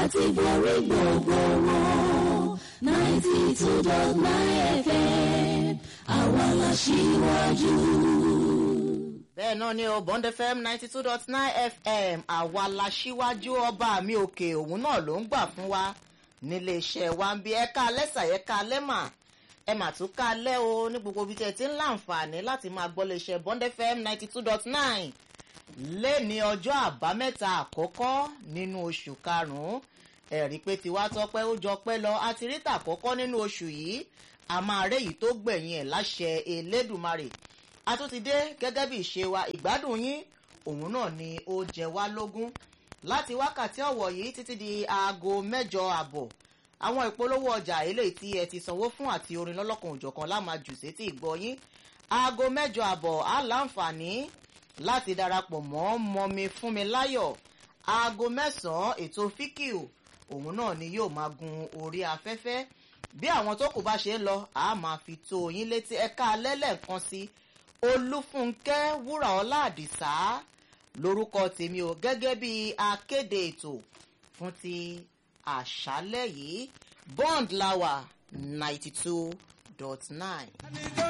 láti borí gbogbo wọn ninety two dot nine fm àwa la ṣíwájú. bẹ́ẹ̀ náà ni o bond fm ninety two dot nine fm àwa la ṣíwájú ọba mi òkè òun náà ló ń gbà fún wa nílé iṣẹ́ wa ń bí ẹ̀ka lẹ́sà ẹ̀ka lẹ́mà ẹ mà tún ká lẹ́ o ní gbogbo ibi tí ẹ ti ń láǹfààní láti máa gbọ́ lè ṣe bond fm ninety two dot nine lẹ́ni ọjọ́ àbámẹ́ta àkọ́kọ́ nínú oṣù karùn-ún ẹ̀rí pé tiwa tọpẹ́ ó jọ pẹ́ lọ àti ríta àkọ́kọ́ nínú oṣù yìí a máa réyìí tó gbẹ̀yìn ẹ̀ láṣẹ elédùnmarè a tún ti dé gẹ́gẹ́ bí ìṣe wa ìgbádùn yín òun náà ni ó jẹ wá lógún láti wákàtí ọ̀wọ̀ yìí títí di aago mẹ́jọ àbọ̀ àwọn ìpolówó ọjà eléyìí tí ẹ ti sanwó fún àti orin lọ́lọ́kan òjọ̀kan lámàjù sétí ìgbọ́ yín aago mẹ́jọ àbọ̀ á láǹfààní láti darapọ̀ mọ́ mọ́mi fúnmi láyọ̀ aago mẹ́sàn-án ètò fíkìú òun náà ni yóò máa gun orí afẹ́fẹ́ bí àwọn tó kù bá ṣe ń lọ a máa fi tó yín létí ẹ̀ka alẹ́lẹ̀ kan sí olúfúnkẹ́ wúràọlá àdìsá lórúkọ tèmi o gẹ́gẹ́ bí akéde ètò fún ti àṣálẹ́ yìí bond lawa ninety two dot nine.